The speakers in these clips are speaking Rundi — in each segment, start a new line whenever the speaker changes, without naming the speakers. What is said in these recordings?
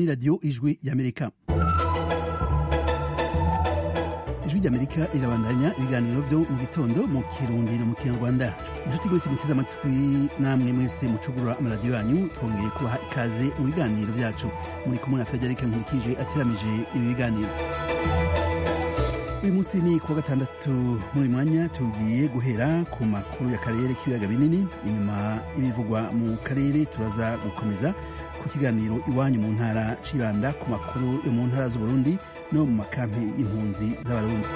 ni radiyo ijwi y'amerika ijwi ry'amerika irabandanya ibiganiro byo mu gitondo mu kirundi no mu kinyarwanda inshuti mwese muteze amatwi namwe mwese mucugurura amaradiyo yanyu twongeye kubaha ikaze mu biganiro byacu muri kumwe na frederic nkurikije ateramije ibi biganiro uyu munsi ni kuwa gatandatu muri mwanya tugiye guhera ku makuru y'akarere k'ibiyaga binini inyuma y'ibivugwa mu karere turaza gukomeza ku kiganiro iwanyu mu ntara cibanda ku makuru yo mu ntara z'uburundi no mu makampi y'impunzi z'abarundi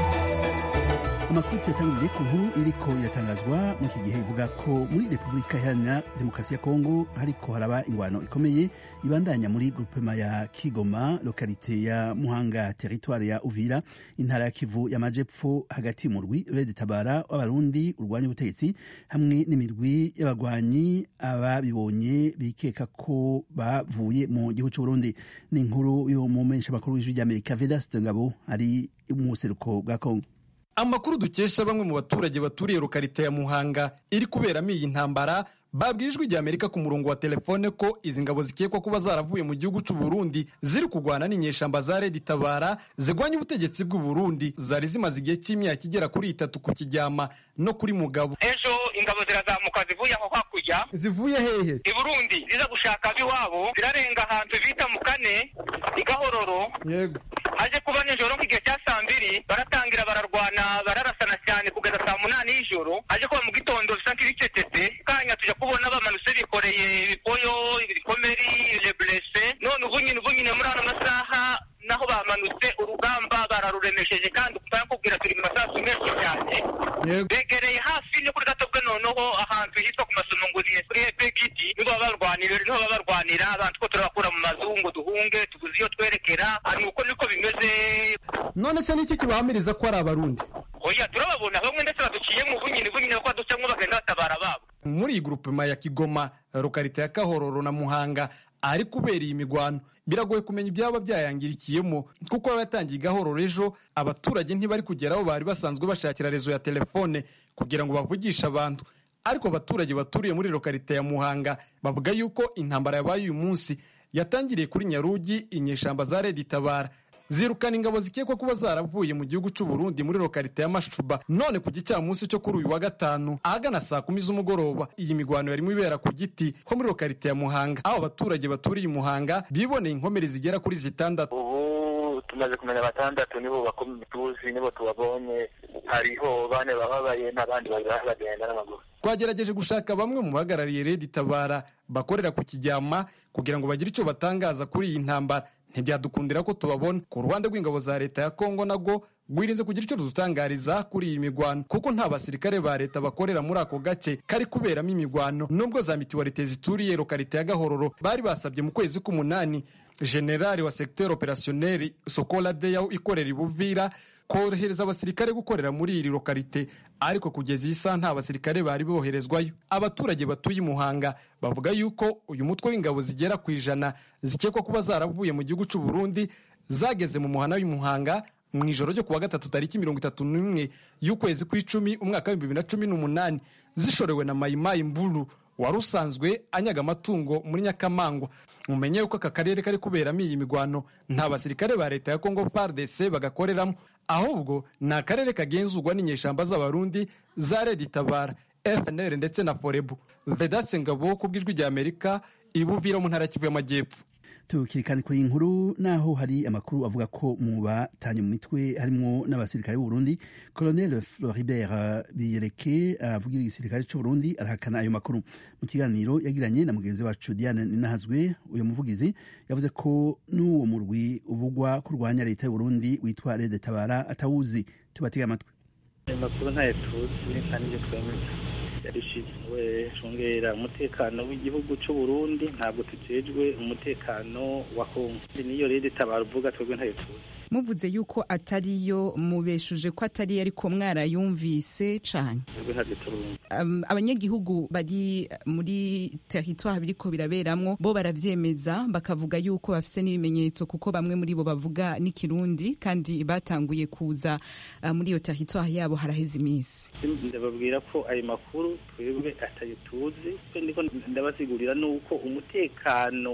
amakuru tuyatangurire ku nkuru iriko iratangazwa muri iki gihe ivuga ko muri repubulika iharanira demokarasi ya kongo hariko haraba ingwano ikomeye ibandanya muri grupema ya kigoma lokalite ya muhanga teritware ya uvira intara ya kivu y'amajepfo hagati y'umurwi rede tabara w'abarundi urwanya ubutegetsi hamwe n'imirwi y'abagwanyi ababibonye bikeka ko bavuye mu gihugu c'uburundi ni inkuru yo mu menshi amakuru w'ijwi ry'amerika vedaste ngabo ari mu buseruko bwa kongo
amakuru dukesha bamwe mu baturage baturiye rukarita ya muhanga iri kuberamo iyi ntambara babwiye ijwi ry'amerika ku murongo wa telefone ko izi ngabo zikekwa kuba zaravuye mu gihugu cy'u Burundi ziri kurwana n'inyeshamba za redi tabara zigwanya ubutegetsi bw'u Burundi zari zimaze igihe cy'imyaka igera kuri itatu ku kijyama no kuri mugabo
ejo ingabo zirazamuka zivuye aho hakurya
zivuye hehe
i burundi ziza gushaka ab'iwabo zirarenga ahantu bita mu kane i gahororo
yego
haje kuba nijoro nk'igihe cya saa mbiri baratangira bararwana bararasana cyane kugeza saa munani y'ijoro haje kuba mu gitondo bisa nk'ibicecetse kanya tujya kubona bamanutse bikoreye ibipoyo ibikomeri reburese none ubu nyine ubu nyine muri ano masaha naho bamanutse urugamba bararuremesheje kandi kubwira turi mu masasu menshi cyane begereye hafi no kuri gato bwe noneho ahantu hitwa ku masomo ngo ni kuri epegiti niho baba barwanira niho baba barwanira abantu ko turabakura mu mazu ngo duhunge tuguze iyo twerekera ni uko niko bimeze
none se niki kibahamiriza ko ari abarundi
oya turababona bamwe ndetse baduciye mu bunyini bunyini kuko ducamo bagenda batabara babo
muri iyi grupema ya kigoma rukarita ya kahororo na muhanga ari kubera iyi migwano biragoye kumenya ibyaba byayangirikiyemo kuko baba yatangiye igahororo ejo abaturage ntibari kugera aho bari basanzwe bashakira rezo ya telefone kugira ngo bavugishe abantu ariko abaturage baturiye muri lokarite ya muhanga bavuga yuko intambara yabaye uyu munsi yatangiriye kuri nyarugi inyeshamba za redi tabara zirukana ingabo zikekwa kuba zaravuye mu gihugu cy'u Burundi muri lokarite ya Mashuba none ku gicamunsi cyo kuri uyu wa gatanu ahagana saa kumi z'umugoroba iyi migwano yarimo ibera ku giti ho muri lokarite ya Muhanga aho abaturage baturiye Muhanga biboneye inkomere zigera kuri zitandatu
ubu tumaze kumenya batandatu nibo bakomeye tuzi nibo tubabonye hariho bane bababaye n'abandi babiri bagenda n'amaguru
twagerageje gushaka bamwe mu bahagarariye redi tabara bakorera ku kijyama kugira ngo bagire icyo batangaza kuri iyi ntambara ntibyadukundira ko tubabona ku ruhande rw'ingabo za leta ya kongo nabwo rwirinze kugira icyo dutangariza kuri iyi migwano kuko nta basirikare ba leta bakorera muri ako gace kari kuberamo imigwano nubwo za mituwarite zituriye lokarite ya gahororo bari basabye mu kwezi k'umunani generali wa secteur operationnel sokola deya ikorera ibuvira korohereza abasirikare gukorera muri iri lokarite ariko kugeza iyi saha nta basirikare bari boherezwayo abaturage batuye i muhanga bavuga yuko uyu mutwe w'ingabo zigera ku ijana zikekwa kuba zaravuye mu gihugu cy'u Burundi zageze mu muhana w'imuhanga mu ijoro ryo kuwa gatatu tariki mirongo itatu n'imwe y'ukwezi kw'icumi umwaka w'ibihumbi bibiri na cumi n'umunani zishorewe na mayimayi mburu wari usanzwe anyaga amatungo muri nyakamangwa mumenye yuko aka karere kari kuberamo iyi migwano nta basirikare ba leta ya kongo fardc bagakoreramo ahubwo ni akarere kagenzurwa n'inyeshamba z'abarundi za redi tabara fnr ndetse na forebu vedase ngabo ku bw'ijwi rya amerika ibuvira mu ntara kivu y'amajyepfo
tukirikana kuri iyi nkuru naho hari amakuru avuga ko mu batanye mu mitwe harimo n'abasirikare b'u Burundi Colonel Floribert Biyereke avugira igisirikare cy'u Burundi arahakana ayo makuru mu kiganiro yagiranye na mugenzi wacu Diane Ninahazwe uyu muvugizi yavuze ko n'uwo murwi uvugwa kurwanya leta y'u Burundi witwa Rede Tabara atawuzi tubatega amatwi
ayo makuru ntayo tuzi kandi ibyo twemeza yarishinzwe cungera umutekano w'igihugu cy'u Burundi ntabwo tujejwe umutekano wa Kongo niyo rero tabara uvuga twebwe ntayo tuzi
muvuze yuko atariyo mubeshuje ko atari ariko mwarayumvise cane
twebwe ntabyo turumva
um, abanyagihugu bari muri territoire biriko biraberamwo bo baravyemeza bakavuga yuko bafise n'ibimenyetso kuko bamwe muri bo bavuga n'ikirundi kandi batanguye kuza uh, muri iyo territoire yabo haraheze iminsi
ndababwira ko ayo makuru twebwe atayo tuzi ndiko ndabasigurira nuko umutekano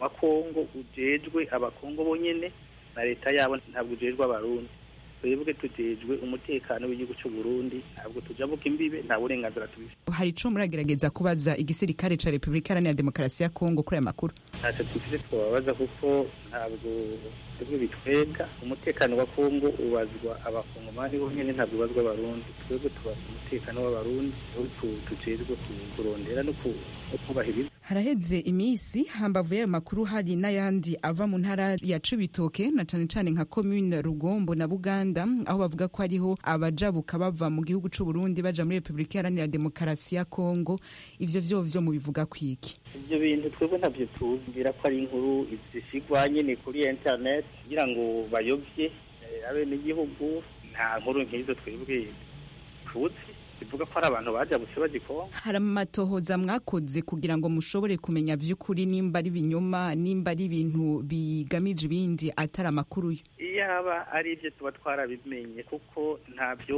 wa kongo ujejwe abakongo bonyene na leta yabo ntabwo ujejwe abarundi twebwe tujejwe umutekano w'igihugu cy'u Burundi ntabwo tujabuka imbibe nta burenganzira tubifite
hari ico muragerageza kubaza igisirikare ca repubulika iharanira demokarasi ya kongo kuri aya makuru
ntacyo twifite twababaza kuko ntabwo twebwe bitwega umutekano wa kongo ubazwa abakongomani bonyene ntabwo ubazwa abarundi twebwe tubaza umutekano w'abarundi aho tujejwe kurondera no kubahiriza
haraheze iminsi hambavu y'ayo makuru hari n'ayandi ava mu ntara ya cibitoke na cane cane nka commune rugombo na buganda aho bavuga ko hariho abajabuka bava mu gihugu c'u burundi baja muri repubulika iharanira demokarasi ya kongo ivyo vyovyo mubivuga kwiki
ivyo bintu twebwe ntabyo tuzira ko ari inkuru zishigwa nyene kuri internet kugira ngo bayovye abenegihugu nta nkuru nk'izo twebwe tuzi bivuga ko ari abantu bajabutse bagikonga
hari amatohoza mwakoze kugira ngo mushobore kumenya vy'ukuri nimba ari ibinyoma nimba ari ibintu bigamije ibindi atari amakuru yo
iyaba ari ibyo tuba twarabimenye kuko ntabyo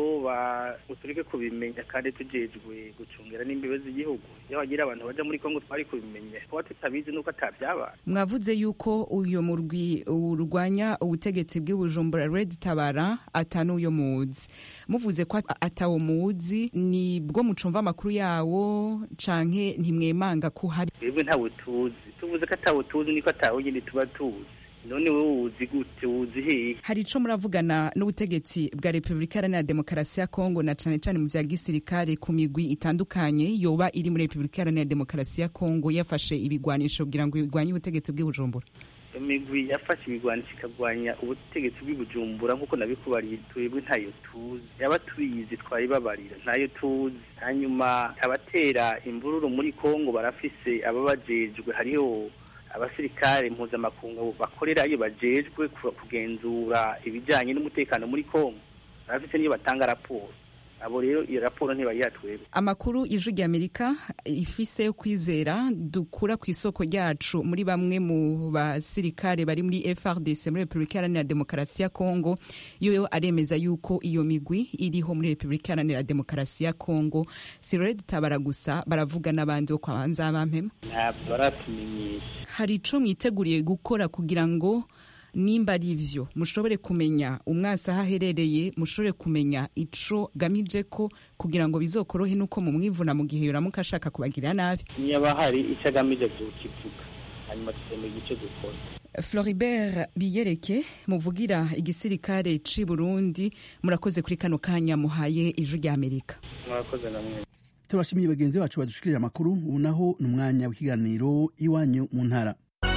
tureke kubimenya kandi tujejwe gucungira n'imbibe z'igihugu iyo hagira abantu baja muri kongo twari kubimenya kuba tutabizi nuko atabyabaye
mwavuze yuko uyo murwi urwanya ubutegetsi bw'ibujumbura red tabara atanuyo muzi muvuze ko atawo muzi ni bwo mucumva amakuru yawo canke ntimwemanga ko hari
twebwe ntawe tuzi tuvuze ko atawe tuzi niko atawe nyine tuba tuzi none wowe wuzi gute wuzi hehe
hari ico muravugana n'ubutegetsi bwa repubulika iharanira demokarasi ya kongo na cane cane mu vya gisirikare ku migwi itandukanye yoba iri muri repubulika iharanira demokarasi ya kongo yafashe ibigwanisho kugira ngo igwanye ubutegetsi bw'ibujumbura
imigwi yafashe ibigwanisho ikagwanya ubutegetsi bw'ibujumbura nk'uko nabikubariye twebwe ntayo tuzi yaba tuyizi twayibabarira ntayo tuzi hanyuma abatera imvururu muri kongo barafise ababajejwe hariho abasirikare mpuzamakungu bakorerayo bajejwe kugenzura ibijyanye n'umutekano muri kongo barafise niyo batanga raporo abo rero iyo raporo ntibayiha twebwe
amakuru ijwi ry'amerika ifise yo kwizera dukura ku isoko ryacu muri bamwe mu basirikare bari muri frdc muri repubulika iharanira demokarasi ya kongo yo aremeza yuko iyo migwi iriho muri repubulika iharanira demokarasi ya kongo si red tabara gusa baravuga n'abandi bo kwa banzabampema
ntabwo baratumenyesha
hari ico mwiteguriye gukora kugira ngo nimba ari ivyo mushobore kumenya umwasi aho aherereye mushobore kumenya ico gamije ko kugira ngo bizokorohe nuko mu mwivuna mu gihe yoramuka ashaka kubagirira nabi
niba hari icyo agamije kukivuga hanyuma tukemera igice dukora
floribert biyereke muvugira igisirikare c'i burundi murakoze kuri kano kanya muhaye ijwi ry'amerika
murakoze namwe
turashimiye bagenzi bacu badushikirije amakuru ubu naho ni umwanya w'ikiganiro iwanyu mu ntara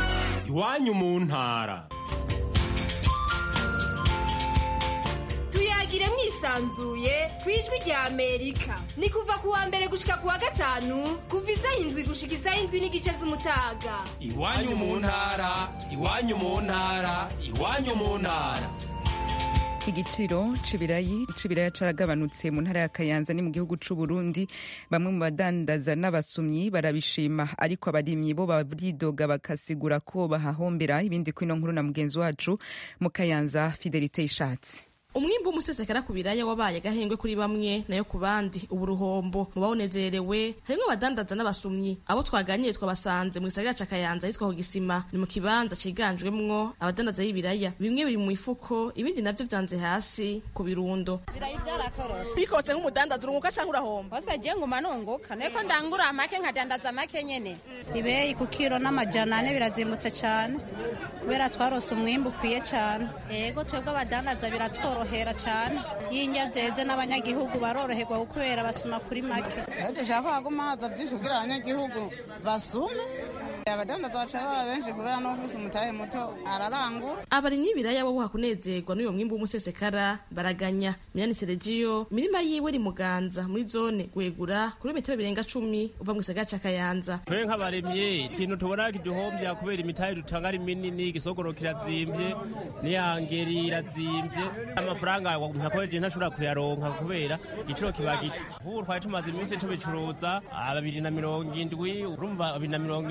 iwanyu mu ntara
tuyagire mwisanzuye ku ijwi rya amerika ni kuva ku wa mbere gushika ku wa gatanu kuva isaha indwi gushika isaha indwi n'igice z'umutaga
iwanyu mu ntara iwanyu mu ntara iwanyu mu ntara
igiciro c'ibirayi c'ibiraya caragabanutse mu ntara ya kayanza ni mu gihugu c'u Burundi bamwe mu badandaza n'abasumyi barabishima ariko abarimyi bo baridoga bakasigura ko bahahombera ibindi kwino nkuru na mugenzi wacu mu kayanza fidelite ishatse
umwimbu umusesekara ku biraya wabaye agahengwe kuri bamwe nayo ku bandi ubu ruhombo mu bawunezerewe harimwo abadandaza n'abasumyi abo twaganiriye twabasanze mu gisagara ca kayanza hitwa ku gisima ni mu kibanza ciganjwemwo abadandaza y'ibiraya bimwe biri mu mifuko ibindi navyo vyanze hasi ku birundo
ibirayi byarakorotse
bikotse nk'umudandaza urunguka canke urahomba
bose je nguma nunguka niko ndangura make nkadandaza make nyene ibeyi ku kiro n'amajana ane birazimutse cane kubera twarose umwimbu ukwiye cane ego twebwe abadandaza biratworohera cane yinja zeze n'abanyagihugu baroroherwa kubera basuma kuri make
dushaka haguma haza vyinshi kugira abanyagihugu basume abadandaza baca baba benshi kubera n'ufise umutahe muto ararangura
abarimyi b'ibiraya bo hakunezerwa n'uyo mwimbu w'umusesekara baraganya minani seregiyo imirima yiwe iri muganza muri zone gwegura kuri metero birenga cumi uva mu gisagara ca kayanza
twe nk'abarimyi ikintu tubona kiduhombya kubera imitahe dutanga ari minini igisogoro kirazimvye n'iyangeri irazimvye amafaranga ntakoreje ntashobora kuyaronka kubera igiciro kiba gito nk'ubu twari tumaze iminsi tubicuruza ababiri na mirongo indwi urumva abiri na mirongo indwi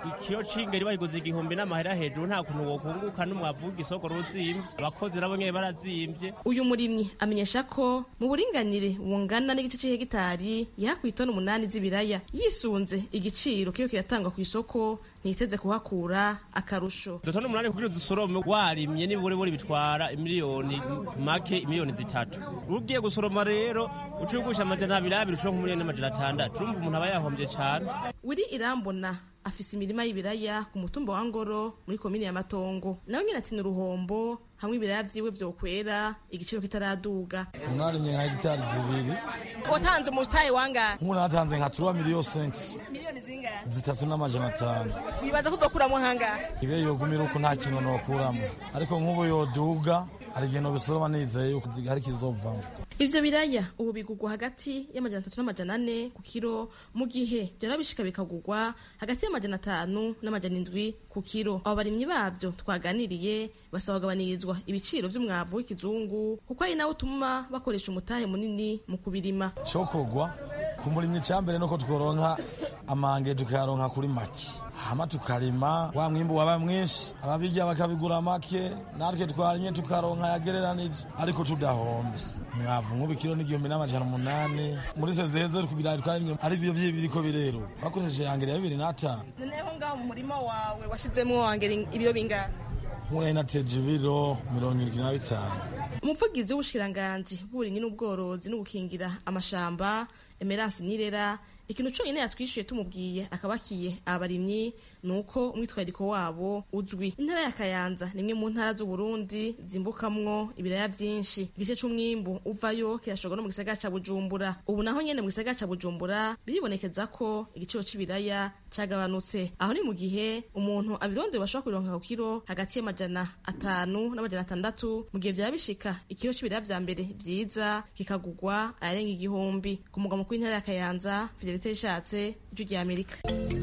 ikiro c'ingeri bayiguze igihumbi n'amahera hejuru nta kuntu wokunguka n'umwavu w'igisoko ruzimvye abakozi nabo nyene barazimvye
uyu murimyi amenyesha ko mu buringanire bungana n'igice c'ihegitari yahakuye itoni umunani z'ibiraya yisunze igiciro kiyo kiratangwa ku isoko ntiteze kuhakura akarusho
dutoni umunani kugira udusorome warimye nibure buri bitwara imiliyoni make imiliyoni zitatu ugiye gusoroma rero ucugusha amajana abiri abiri ushobora nk'umuliyoni n'amajana atandatu urumva umuntu aba yahombye cane
wiri irambona afise imirima y'ibiraya ku mutumba wa ngoro muri komini ya matongo nawe nyine ati ni uruhombo hamwe ibiraya vyiwe vyokwera igiciro kitaraduga
mwarimye nka hegitari zibiri
watanze umutahe wangahe
nk'ubu natanze nka turuwa miliyo senkisi
miliyoni zingahe
zitatu n'amajana atanu
wibaza ko uzokuramo hangahe
ibe yogumira uko nta kintu nokuramo ariko nk'ubu yoduga hari igihe nobisoroma nizeye yuko hari kizovamo
ivyo biraya ubu bigurwa hagati y'amajana atatu n'amajana ane ku kiro mu gihe vyara bishika bikagurwa hagati y'amajana atanu n'amajana indwi ku kiro abo barimyi bavyo twaganiriye basaba kugabanirizwa ibiciro vy'umwavu w'ikizungu kuko ari nawo utuma bakoresha umutahe munini mu kubirima
cokogwa ku murimyi cambere nuko tworonka amange tukayaronka kuri make hama tukarima wa mwimbu waba mwinshi ababirya bakabigura make natwe twarimye tukaronka yagereranije ariko tudahomvye mwavu nk'ubu ikiro n'igihumbi n'amajana umunani muri sezeze ku birayi twarimye ari byo biriko birero twakoresheje yangere ya bibiri n'atanu
noneho ngaho mu murima wawe washizemwo wangera ibiro bingana
nk'ubu nateje ibiro mirongo irindwi na bitanu
umuvugizi w'ubushikiranganji bw'uburimyi n'ubworozi no gukingira amashamba emerance nirera ikintu conyine yatwishuye tumubwiye akabakiye abarimyi ni uko umwitwariko wabo uzwi intara ya kayanza ni imwe mu ntara z'uburundi zimbukamwo ibiraya vyinshi igice c'umwimbu uvayo kirashorwa no mu gisagara ca bujumbura ubu naho nyene mu gisagara ca bujumbura biribonekeza ko igiciro c'ibiraya cagabanutse aho ni mu gihe umuntu abirondeye bashobora kubironka ku kiro hagati y'amajana atanu n'amajana atandatu mu gihe vyaba bishika ikiro c'ibiraya vya mbere vyiza kikagurwa ayarenga igihumbi ku mugwa mukuru w'intara ya kayanza fidelite rishatse ijwi rya amerika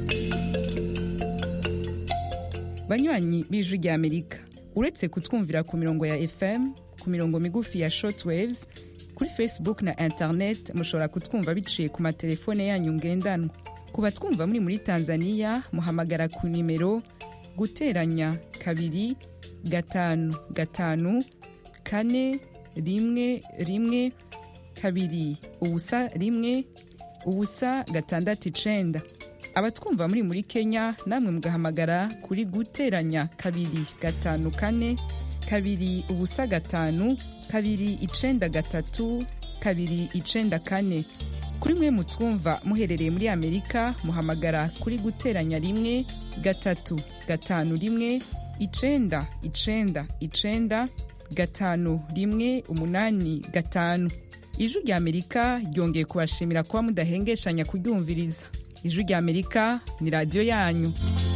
banywanyi b'ijwi rya amerika uretse kutwumvira ku mirongo ya fm ku mirongo migufi ya shortwaves kuri facebook na internet mushobora kutwumva biciye ku matelefone yanyu ngendanwa ku batwumva muri muri tanzania muhamagara ku nimero guteranya kabiri gatanu gatanu kane rimwe rimwe kabiri ubusa rimwe ubusa gatandatu icenda abatwumva muri muri kenya namwe mugahamagara kuri guteranya kabiri gatanu kane kabiri ubusa gatanu kabiri icenda gatatu kabiri icenda kane kuri mwe mutwumva muherereye muri amerika muhamagara kuri guteranya rimwe gatatu gatanu rimwe icenda icenda icenda gatanu rimwe umunani gatanu ijwi rya amerika ryongeye kubashimira kuba mudahengeshanya kuryumviriza ijwi rya amerika ni radiyo yanyu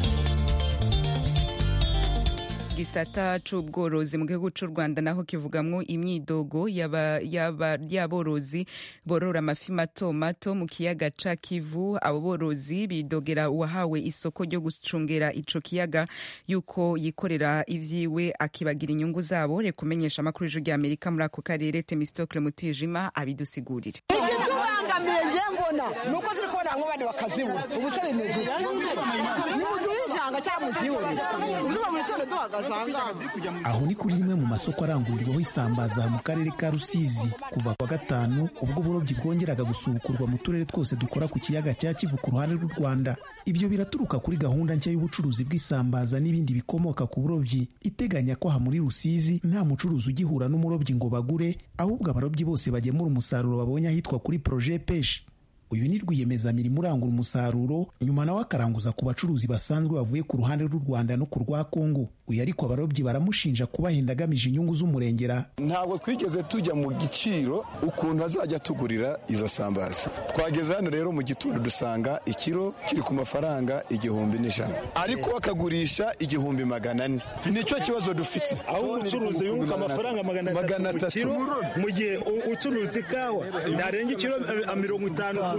gisata c'ubworozi mu gihugu c'u rwanda naho kivugamwo imyidogo y'aborozi borora amafi mato mato mu kiyaga ca kivu abo borozi bidogera uwahawe isoko ryo gucungera ico kiyaga yuko yikorera ivyiwe akibagira inyungu zabo reka umenyesha amakuru y'ijwi rya amerika muri ako karere temistokle mutijima abidusigurire
ikitubangamiye nje mbona ni uko turi kubona bamwe bane bakazibura ubu se bimeze ni mu gihe ijanga cyangwa mu gihe niba mu gitondo duhagaze
aho ni kuri rimwe mu masoko arangurirwaho isambaza mu karere ka rusizi kuva kwa gatanu ubwo uburobyi bwongeraga gusubukurwa mu turere twose dukora ku kiyaga cya kivu ku ruhande rw'u rwanda ibyo biraturuka kuri gahunda nshya y'ubucuruzi bw'isambaza n'ibindi bikomoka ku burobyi iteganya ko aha muri rusizi nta mucuruzi ugihura n'umurobyi ngo bagure ahubwo abarobyi bose bagemura umusaruro babonye ahitwa kuri proje peshi uyu ni rwiyemezamirimo urangura umusaruro nyuma nawe akaranguza ku bacuruzi basanzwe bavuye ku ruhande rw'u rwanda no ku rwa kongo uyu ariko abarobyi baramushinja kubahenda agamije inyungu z'umurengera
ntabwo twigeze tujya mu giciro ukuntu azajya tugurira izo sambaza twageze hano rero mu gitondo dusanga ikiro kiri ku mafaranga igihumbi n'ijana ariko akagurisha igihumbi magana ane nicyo kibazo dufite
aho umucuruzi yunguka amafaranga magana atatu mu gihe ucuruza ikawa ntarenga ikiro mirongo itanu ku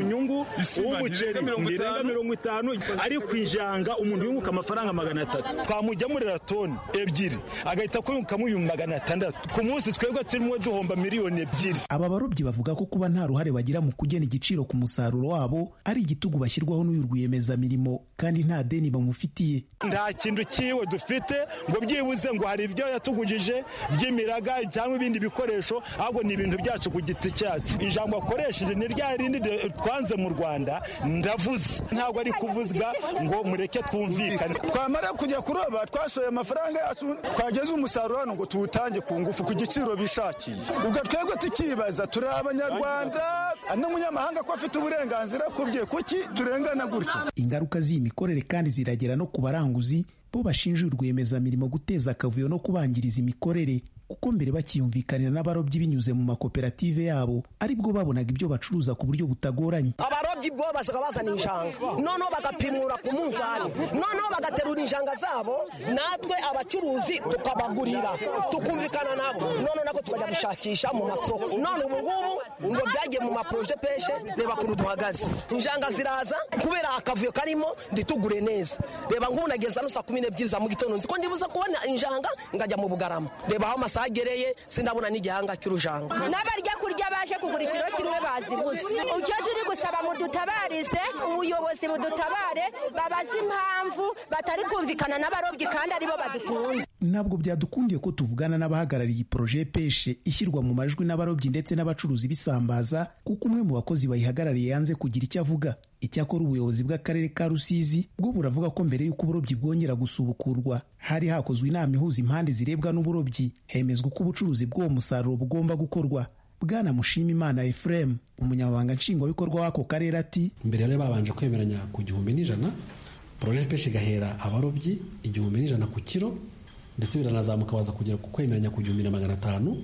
nyungu uw'umuceri ntirenga mirongo itanu ariko ijanga umuntu yunguka amafaranga magana atatu twamujyamurira toni ebyiri agahita kuyungukamo ibihumbi magana atandatu ku munsi twebwe turimo duhomba miliyoni ebyiri
aba barobyi bavuga ko kuba nta ruhare bagira mu kugena igiciro ku musaruro wabo ari igitugu bashyirwaho n'uyu rwiyemezamirimo kandi nta deni bamufitiye
nta kintu cyiwe dufite ngo byibuze ngo hari ibyo yatugujije by'imiraga cyangwa ibindi bikoresho ahubwo ni ibintu byacu ku giti cyacu ijambo akoresheje ni rya rindi twanze mu rwanda ndavuze ntabwo ari kuvuzwa ngo mureke twumvikane
twamara kujya kuroba twashoye amafaranga yacu twageze umusaruro hano ngo tuwutange ku ngufu ku giciro bishakiye ubwo twebwe tukibaza turi abanyarwanda n'umunyamahanga ko afite uburenganzira ku bye kuki turengana gutyo
ingaruka z'iyi mikorere kandi ziragera no ku baranguzi bo bashinja uyu rwiyemezamirimo guteza akavuyo no kubangiriza imikorere kuko mbere bakiyumvikanira n'abarobyi binyuze mu makoperative yabo aribwo babonaga ibyo bacuruza ku buryo butagoranye
abarobyi bwo basaga bazana injanga noneho bagapimura ku munzani noneho bagaterura injanga zabo natwe abacuruzi tukabagurira tukumvikana nabo noneho nako tukajya gushakisha mu masoko none ubu ngubu ngo byagiye mu maporoje peshe reba kuntu duhagaze injanga ziraza kubera akavuyo karimo nditugure neza reba nk'ubu nageza no saa kumi n'ebyiri za mu gitondo nzi ko ndibuza kubona injanga ngajya mu bugarama reba aho amasaha agereye sindabona n'igihanga cy'urujanga
n'abarya kurya baje kugura ikiro kimwe bazibuze icyo turi gusaba mudutabarize ubuyobozi budutabare babaze impamvu batari kumvikana n'abarobyi kandi aribo badutunze
ntabwo byadukundiye ko tuvugana n'abahagarariye iyi poroje peshe ishyirwa mu majwi n'abarobyi ndetse n'abacuruzi bisambaza kuko umwe mu bakozi bayihagarariye yanze kugira icyo avuga icyakora ubuyobozi bw'akarere ka rusizi bwo buravuga ko mbere y'uko uburobyi bwongera gusubukurwa hari hakozwe inama ihuza impande zirebwa n'uburobyi hemezwa uko ubucuruzi bw'uwo musaruro bugomba gukorwa bwana mushimimana efuremu umunyamabanga nshingwabikorwa w'ako karere ati
mbere yari babanje kwemeranya ku gihumbi n'ijana poroje peshe igahera abarobyi igihumbi n'ijana ku kiro ndetse biranazamuka baza kugera ku kwemeranya ku gihumbi na magana atanu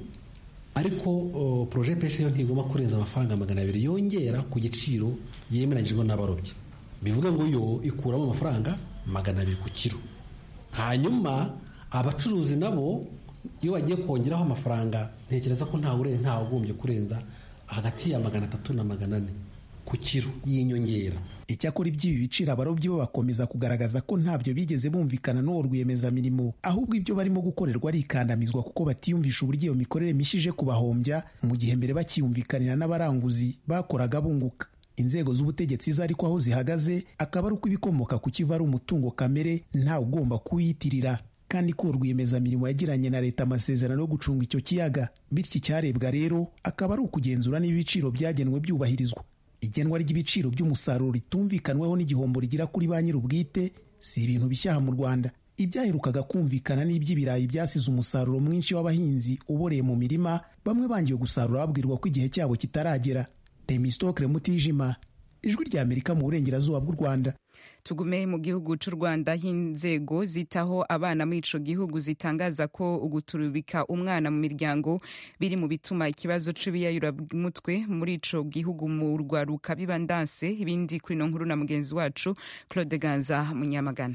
ariko poroje peshe yo ntigomba kurenza amafaranga magana abiri yongera ku giciro yemeranyijwe n'abarobyi bivuga ngo yo ikuramo amafaranga magana abiri ku kiro hanyuma abacuruzi nabo iyo bagiye kongeraho amafaranga ntekereza ko ntawe ugombye kurenza hagati ya magana atatu na magana ane ku kiro y'inyongera
icyakora iby'ibi biciro abarobyi bo bakomeza kugaragaza ko ntabyo bigeze bumvikana n'uwo rwiyemezamirimo ahubwo ibyo barimo gukorerwa ari ikandamizwa kuko batiyumvisha uburyo iyo mikorere mishya ije kubahombya mu gihe mbere bakiyumvikanira n'abaranguzi bakoraga bunguka inzego z'ubutegetsi zo ariko aho zihagaze akaba ari uko ibikomoka ku kiva ari umutungo kamere ntawe ugomba kuwiyitirira kandi ko rwiyemezamirimo yagiranye na leta amasezerano yo gucunga icyo kiyaga bityo icyarebwa rero akaba ari ukugenzura niba ibiciro byagenwe byubahirizwa igenwa ry'ibiciro by'umusaruro ritumvikanweho n'igihombo rigira kuri ba nyir'ubwite si ibintu bishyaha mu rwanda ibyaherukaga kumvikana n'iby'ibirayi byasize umusaruro mwinshi w'abahinzi uboreye mu mirima bamwe bangiwe gusarura babwirwa ko igihe cyabo kitaragera temistokre mutijima ijwi rya amerika mu burengerazuba bw'u rwanda
tugume mu gihugu cy'u rwanda aho inzego zitaho abana muri ico gihugu zitangaza ko uguturubika umwana mu miryango biri mu bituma ikibazo c'ibiyayuramutwe muri ico gihugu mu rwaruka biba ndanse ibindi kuri ino nkuru na mugenzi wacu claude ganza munyamagana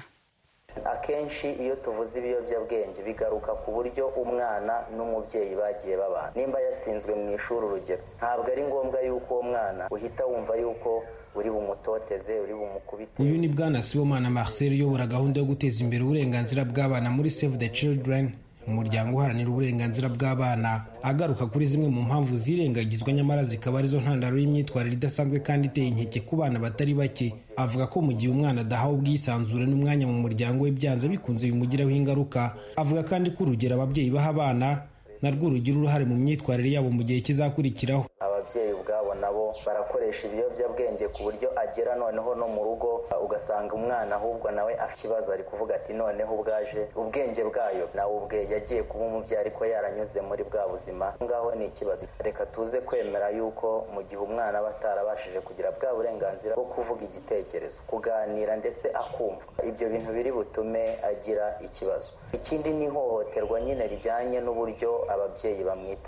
akenshi iyo tuvuze ibiyobyabwenge bigaruka ku buryo umwana n'umubyeyi bagiye babana nimba yatsinzwe mu ishuri urugero ntabwo ari ngombwa yuko uwo mwana uhita wumva yuko uri bumutoteze uri bumukubite
uyu ni bwana sibomana marcel uyobora gahunda yo guteza imbere uburenganzira bw'abana muri save the children umuryango uharanira uburenganzira bw'abana agaruka kuri zimwe mu mpamvu zirengagizwa nyamara zikaba arizo ntandaro y'imyitwarire idasanzwe kandi iteye inkeke ku bana batari bake avuga ko mu gihe umwana adahawe ubwisanzure n'umwanya mu muryango we byanze bikunze bimugiraho ingaruka avuga kandi ko urugero ababyeyi baha abana narwo rugira uruhare mu myitwarire yabo mu gihe kizakurikiraho
ababyeyi ubwabo nabo barakoresha ibiyobyabwenge ku buryo agera noneho no mu rugo ugasanga umwana ahubwo nawe afite ikibazo ari kuvuga ati noneho ubwaje ubwenge bwayo nawe ubwe yagiye kuba umubyeyi ariko yaranyuze muri bwa buzima ngaho ni ikibazo reka tuze kwemera yuko mu gihe umwana aba atarabashije kugira bwa burenganzira bwo kuvuga igitekerezo kuganira ndetse akumva ibyo bintu biri butume agira ikibazo ikindi ni ihohoterwa nyine rijyanye n'uburyo ababyeyi bamwitaho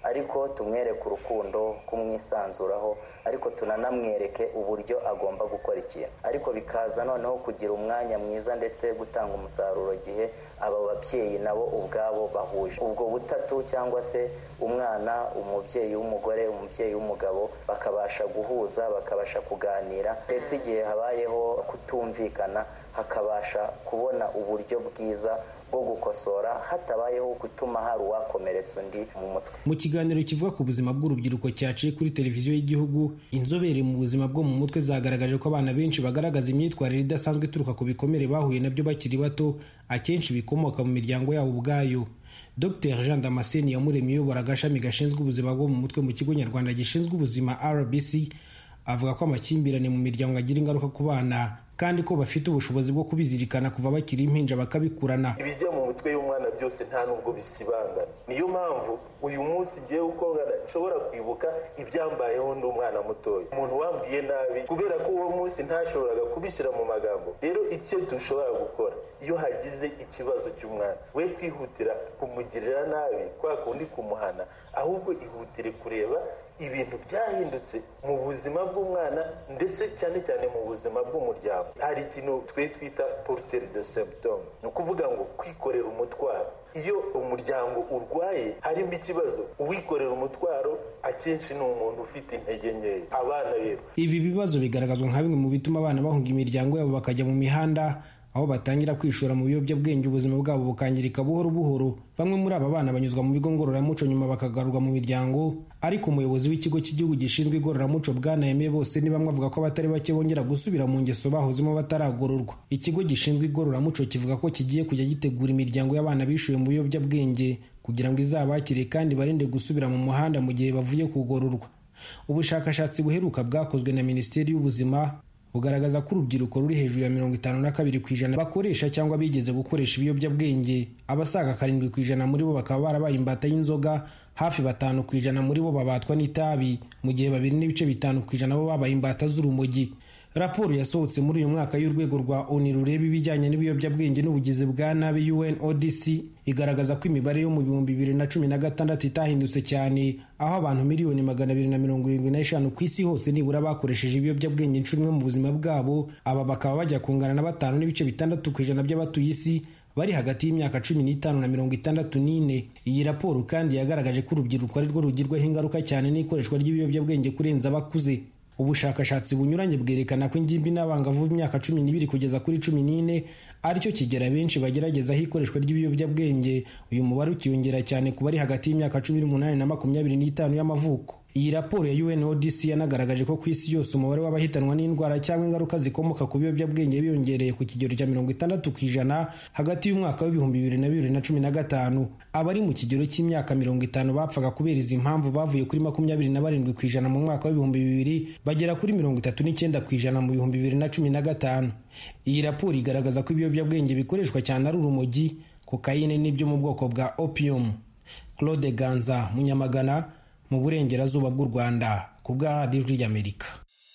ariko tumwereke urukundo kumwisanzuraho ariko tunanamwereke uburyo agomba gukora ikintu ariko bikaza noneho kugira umwanya mwiza ndetse gutanga umusaruro gihe aba babyeyi nabo ubwabo bahuje ubwo butatu cyangwa se umwana umubyeyi w'umugore umubyeyi w'umugabo bakabasha guhuza bakabasha kuganira ndetse igihe habayeho kutumvikana hakabasha kubona uburyo bwiza bwo gukosora hatabayeho gutuma hari uwakomeretsa undi mu mutwe
mu kiganiro kivuga ku buzima bw'urubyiruko cyaciye kuri televiziyo y'igihugu inzobere mu buzima bwo mu mutwe zagaragaje ko abana benshi bagaragaza imyitwarire idasanzwe ituruka ku bikomere bahuye nabyo bakiri bato akenshi bikomoka mu miryango yabo ubwayo dr jean damascene yamuremye uyobora agashami gashinzwe ubuzima bwo mu mutwe mu kigo nyarwanda gishinzwe ubuzima rbc avuga ko amakimbirane mu miryango agira ingaruka ku bana kandi ko bafite ubushobozi bwo kubizirikana kuva bakiri impinja bakabikurana
ibijya mu mitwe y'umwana byose nta nubwo bisibangana niyo mpamvu uyu munsi ngewe uko ngana nshobora kwibuka ibyambayeho ndi umwana mutoya umuntu wambwiye nabi kubera ko uwo munsi ntashoboraga kubishyira mu magambo rero icyo dushobora gukora iyo hagize ikibazo cy'umwana we kwihutira kumugirira nabi kwa kundi kumuhana ahubwo ihutire kureba ibintu byahindutse mu buzima bw'umwana ndetse cyane cyane mu buzima bw'umuryango hari ikintu twe twita poruteri de symptome ni ukuvuga ngo kwikorera umutwaro iyo umuryango urwaye harimo ikibazo uwikorera umutwaro akenshi ni umuntu ufite intege nkeya abana rero
ibi bibazo bigaragazwa nka bimwe mu bituma abana bahunga imiryango yabo bakajya mu mihanda aho batangira kwishora mu biyobyabwenge ubuzima bwabo bukangirika buhoro buhoro bamwe muri aba bana banyuzwa mu bigo ngororamuco nyuma bakagarurwa mu miryango ariko umuyobozi w'ikigo cy'igihugu gishinzwe igororamuco bwanayemeye bose ni bamwe avuga ko abatari bake bongera gusubira mu ngeso bahozemo bataragororwa ikigo gishinzwe igororamuco kivuga ko kigiye kujya gitegura imiryango y'abana bishuye mu biyobyabwenge kugira ngo izabakire kandi barinde gusubira mu muhanda mu gihe bavuye kugororwa ubushakashatsi buheruka bwakozwe na minisiteri y'ubuzima bugaragaza ko urubyiruko ruri hejuru ya mirongo itanu na kabiri ku ijana bakoresha cyangwa bigeze gukoresha ibiyobyabwenge abasaga karindwi ku ijana muri bo bakaba barabaye imbata y'inzoga hafi batanu ku ijana muri bo babatwa n'itabi mu gihe babiri n'ibice bitanu ku ijana bo babaye imbata z'urumogi raporo yasohotse muri uyu mwaka y'urwego rwa oni rureba ibijyanye n'ibiyobyabwenge n'ubugizi bwa nabi unodc igaragaza ko imibare yo mu bihumbi bibiri na cumi na gatandatu itahindutse cyane aho abantu miliyoni magana abiri na mirongo irindwi n'eshanu ku isi hose nibura bakoresheje ibiyobyabwenge inshuro imwe mu buzima bwabo aba bakaba bajya kungana na batanu n'ibice bitandatu ku ijana by'abatuye isi bari hagati y'imyaka cumi n'itanu na mirongo itandatu n'ine iyi raporo kandi yagaragaje ko urubyiruko ari rwo rugirwaho ingaruka cyane n'ikoreshwa ry'ibiyobyabwenge kurenza abakuze ubushakashatsi bunyuranye bwerekana ko ingimbi n'abangavu b'imyaka cumi n'ibiri kugeza kuri cumi n'ine aricyo kigera benshi bageragezaho ikoreshwa ry'ibiyobyabwenge uyu mubare ukiyongera cyane ku bari hagati y'imyaka cumi n'umunani na makumyabiri n'itanu y'amavuko iyi raporo ya UNODC yanagaragaje ko ku isi yose umubare w'abahitanwa n'indwara cyangwa ingaruka zikomoka ku biyobyabwenge biyongereye ku kigero cya mirongo itandatu ku ijana hagati y'umwaka w'ibihumbi bibiri na bibiri na cumi na gatanu abari mu kigero cy'imyaka mirongo itanu bapfaga kubera izi mpamvu bavuye kuri makumyabiri na barindwi ku ijana mu mwaka w'ibihumbi bibiri bagera kuri mirongo itatu n'icyenda ku ijana mu bihumbi bibiri na cumi na gatanu iyi raporo igaragaza ko ibiyobyabwenge bikoreshwa cyane ari urumogi kokayine n'ibyo mu bwoko bwa opium claude ganza munyamagana mu burengerazuba bw'u rwanda ku bwa ijwi ry'amerika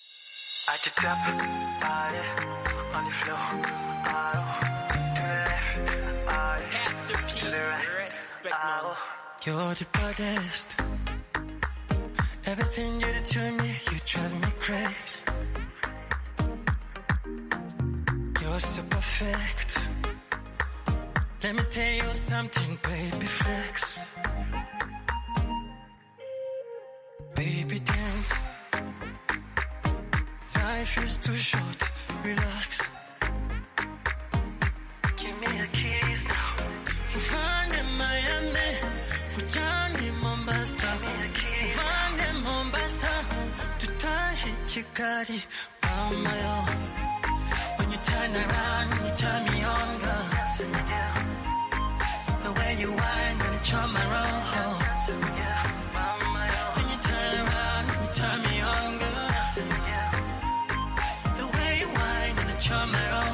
You're the baddest. Everything you do to me, you drive me crazy. You're so perfect. Let me tell you something, baby flex. Baby dance. Life is too short, relax. Give me a kiss now. Find in Miami, Johnny Mombasa. Find in Mombasa, to tie Chikari, on my own. When you turn around, you turn me on, girl. The way you whine and you charm my roll. When you turn around, you turn me on, girl. The way you whine and you charm my roll.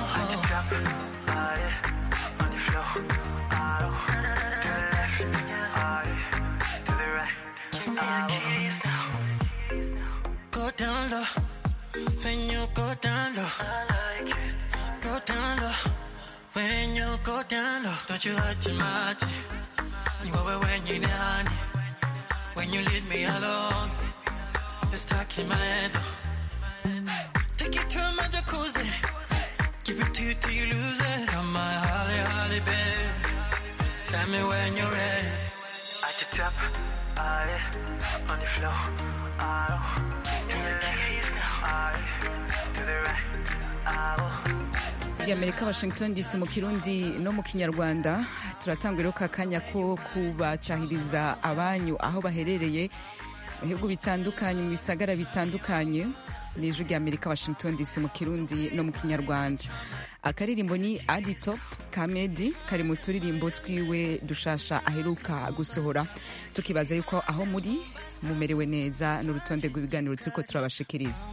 Give me a kiss now. Go down low. When you go down low. Go down low. When you go down low. Don't you hurt your mind. You over when you're down. when you leave me alone. You're stuck in my head. Take it to my jacuzzi. Give it to you till you lose it. Come my holly, holly, babe. Tell me when you're ready. At the top, aye, on the floor, aye, to the left, aye, to the right, aye.
y'amerika washington dc mu kirundi no mu kinyarwanda turatangurira ka kanya ko kubacahiriza abanyu aho baherereye mu bihugu bitandukanye mu bisagara bitandukanye ni ijwi ry'amerika washington dc mu kirundi no mu kinyarwanda akaririmbo ni aditop kamedi kari mu turirimbo twiwe dushasha aheruka gusohora tukibaza yuko aho muri mumerewe neza n'urutonde rw'ibiganiro turiko turabashikiriza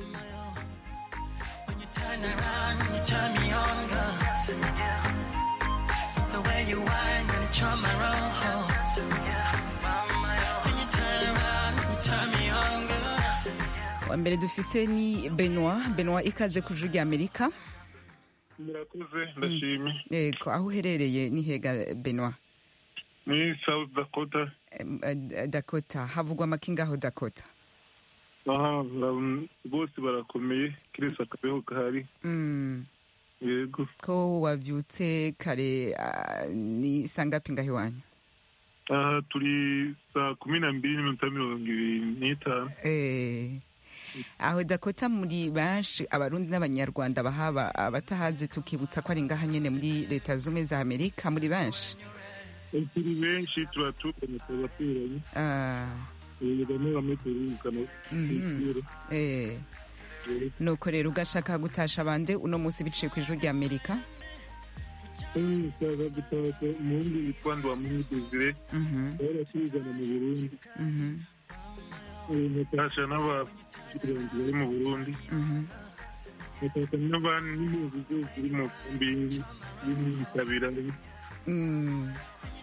Turn around and you turn me on, girl. The way you whine and charm my roll. When you turn around and you turn me on, girl.
wa mbere dufise ni benoit benoit ikaze ku ijwi ry'amerika
murakoze ndashimye
yego aho uherereye ni hega benoit
ni south dakota
Em, eh, dakota havugwa amakingaho dakota
aha um, bose barakomeye kirese akabeho gahari
Mm,
yego
ko wavyutse kare ah, ni sangapi ngaho iwanyu
aha turi saa kumi na mbiri n'iminota mirongo ibiri n'itanu
Eh, aho dakota muri benshi abarundi n'abanyarwanda bahaba abatahazi tukibutsa ko ari ngaha nyene muri leta zumwe za amerika muri benshi
turi benshi turaturanye turabaturanye
Ah,
bamwe bamwe turumvikana
mhm. Eh, nuko rero ugashaka gutasha bande uno munsi biciye ku ijwi ry'amerika
ushaka gutaka umuhungu witwa ndwamuhi desire
Mhm,
baratuzana mu burundi
mhm,
natasha n'abakirangi bari mu burundi
mhm.
nataka n'abandi n'impunzi zose ziri mu nkambi y'imitabira
Mm,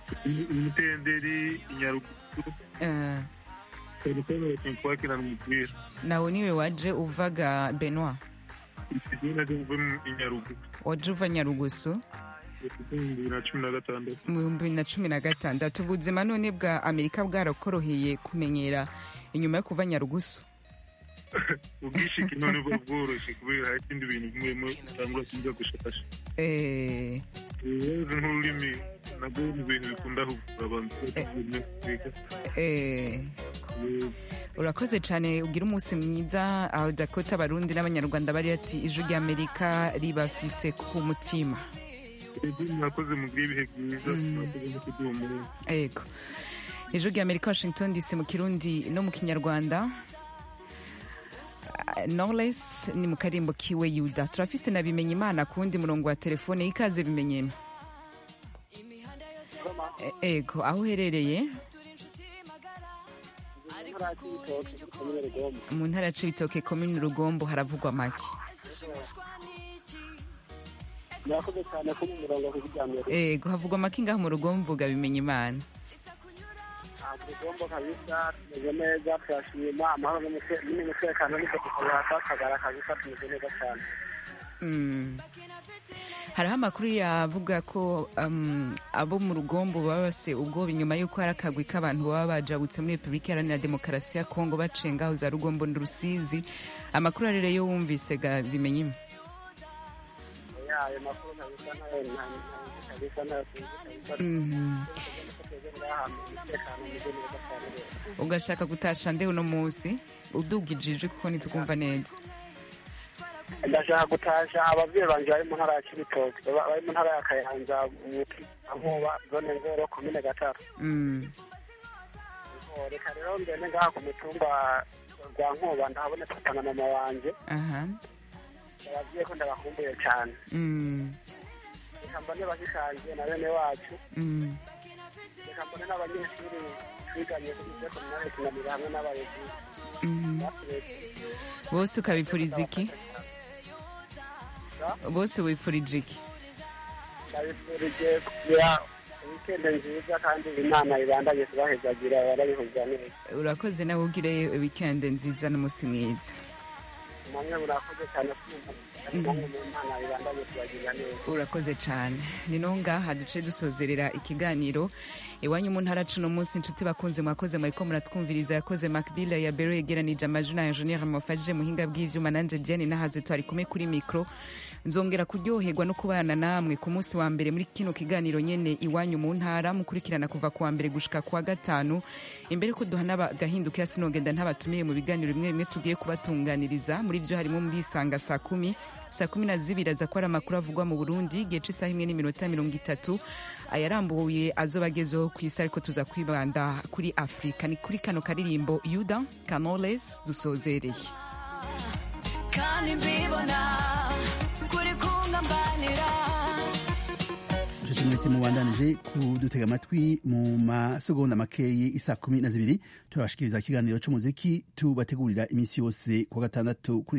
imitenderi inyaruguru
eh,
cyane cyane abakinnyi twakirana umupira
nawe niwe waje uvaga benoit
ikigihe nari mvuye mu inyaruguru
waje uva nyarugusu
mu bibiri na cumi na gatandatu
mu bihumbi bibiri na cumi na gatandatu ubuzima none bwa amerika bwarakoroheye kumenyera inyuma yo kuva nyarugusu
ubwishiki none buba bworoshye kubera hari ikindi bintu bimwe bimwe utangura kujya gushakasha
Eh,
rero nk'ururimi nabwo ni ibintu bikunda kugura abantu bimwe kwiga
eh, urakoze cyane ugira umunsi mwiza aho dakota abarundi n'abanyarwanda bari ati ijwi ry'amerika ribafise ku mutima
Ego, mwakoze mugire ibihe byiza mwakoze no kuduha umurongo
ego ijwi ry'amerika washington dc mu kirundi no mu kinyarwanda Ah, knowless ni mu karimbo kiwe yuda turafise na bimenya imana ku wundi murongo wa telefone ikaze bimenye E- ego aho uherereye mu ntara ya cibitoke komini rugombo haravugwa make
murakoze cyane ko mu murongo wo kuryamira
ego havugwa make ngaho mu rugombo ga bimenya imana
tugomba kabisa tumeze neza turashima amahoro n'umuse- n'umutekano niko tukabura kakagara kabisa tumeze neza cyane
Mm. hariho amakuru yavuga ko um, abo mu rugombo baba base ubwoba inyuma y'uko hari akagwi k'abantu baba bajabutse muri repubulika iharanira demokarasi ya kongo bacenga aho za rugombo n'urusizi amakuru arere yo wumvise ga bimenye imwe
ya ayo makuru kabisa nayo nta- nta- kabisa nayo tuzi kabisa
Mhm.
tugeze ahantu umutekano umeze neza cyane rero
ugashaka gutasha nde uno munsi udugije ijwi kuko ntitukumva neza
ndashaka gutasha ababyeyi banjye bari mu ntara ya kibitoki baba- bari mu ntara ya kayanza mu nkuba zone ngoro komine gatatu
Mm.
Oh, reka rero ngende ngaha ku mutumba rwa nkuba ndahabona papa na mama wanje
aha
ababyeyi ko ndabakumbuye cyane
Mm.
reka mbone bashikange na bene wacu
Mm.
reka mbone n'abanyeshuri twiganye kuri ibyo kominare tunamira hamwe n'abarezi
Mhm.
baturetse
bose ukabifuriza iki bose wifurije iki
ndabifurije kugira wikende nziza kandi imana ibandanye kubahezagira barabihuza neza
urakoze nawe ugire weekend nziza n'umunsi mwiza
namwe murakoze cyane kumva mu mana ibandanye kubagirira neza
urakoze cyane ni no ngaha duce dusozerera ikiganiro iwanyu mu ntara cuno munsi inshuti bakunze mwakoze mwariko muratwumviriza yakoze macbilla ya bero yegeranije amajwi na ingenieur mufashije muhinga bw'ivyuma nanje diane nahazwe twari kumwe kuri mikro nzongera kuryoherwa no kubana namwe ku munsi wa mbere muri kino kiganiro nyene iwanyu mu ntara mukurikirana kuva ku wa mbere gushika ku wa gatanu imbere ko duhana agahinduka sinogenda ntabatumiye mu biganiro bimwe bimwe tugiye kubatunganiriza muri vyo harimo murisanga saa kumi saa kumi na zibiri aza ko ari amakuru avugwa mu burundi igihe c'isaha imwe n'iminota mirongo itatu ayarambuye azoba agezeho ku isi ariko tuza kwibanda kuri afurika ni kuri kano karirimbo yuda kanoles dusozereye
kandi mbibona kuri kungambanira
inshuti mwese mubandanije kudutega amatwi mu masegonda makeyi isa kumi na zibiri turabashikiriza ikiganiro c'umuziki tubategurira iminsi yose ku wa gatandatu kuri